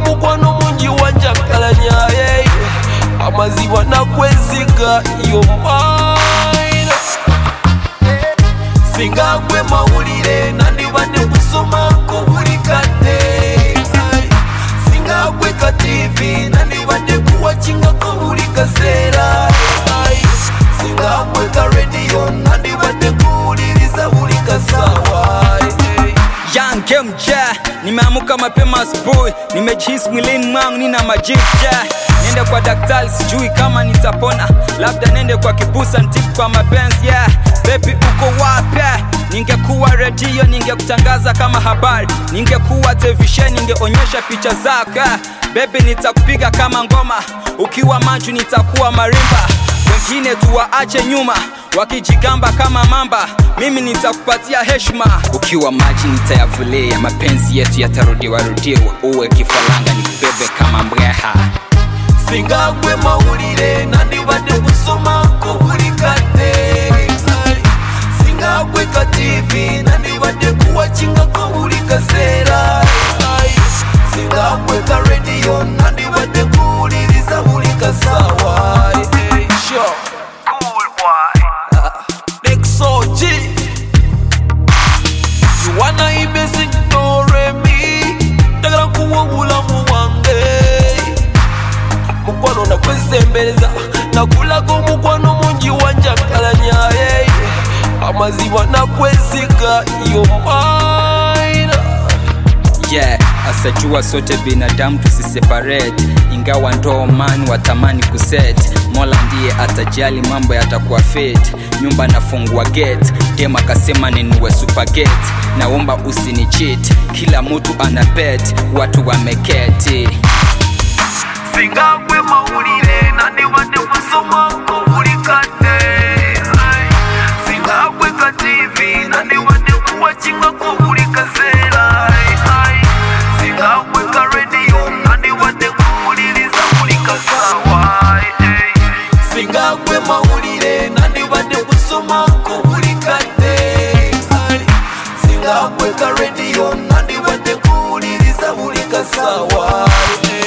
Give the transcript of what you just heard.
mukwano mungi wanjakalanya hey. amaziba nakwesiga yomaina singa gwe mawulire nandibadde kusomako buli kadde Ai, singa gwe ka tv nandibadde kuwakingako buli kaseera Ai, singa gwe ka rediyo nandibadde kuwuliriza buli kasaawa Ai, Young MJ, nimeamuka mapema asubuhi, nimejihisi mwilini mwangu nina majivu yeah. Nende kwa daktari sijui kama nitapona, labda nende kwa kibusa ntibu kwa mapenzi yeah. Baby uko wapi? Ningekuwa redio ningekutangaza kama habari, ningekuwa televisheni ningeonyesha picha zako yeah. Baby nitakupiga kama ngoma, ukiwa manju nitakuwa marimba wengine tuwaache nyuma wakijigamba kama mamba mimi nitakupatia heshima ukiwa maji nitayavulia mapenzi yetu yatarudiwa rudiwa uwe kifaranga nikubebe kama mbweha singa gwe mawulire nandibadde kusomako buli kadde Ai, singa gwe ka tv nandibadde kuwakingako buli kaseera Ai, singa gwe ka rediyo nandibadde kuwuliriza buli kasaawa Ai, sure. Next OG. You wanna ibesi ignore me ndagala kuwa obulamu bwange mukwano nakwesembereza nakulaga omukwano mungi wanjakalanya hey. amaziba nakwesiga yomaina yeah asajua sote binadamu tusiseparate ingawa ndoo man watamani kuset mola ndiye atajali mambo yatakuwa fit nyumba nafungua gate dem akasema ninuwe supergate naomba usini cheat kila mtu ana bet watu wameketi singa gwe mawulire nandibadde kusomako buli kadde Ai, singa gwe ka tv nandibadde kuwakingako buli kaseera Ai, ai, singa gwe ka rediyo nandibadde kuwuliriza buli kasaawa Ai, ai, singa gwe mawulire nandibadde kusomako buli kadde Ai, singa gwe ka rediyo nandibadde kuwuliriza buli kasaawa Ai, ai.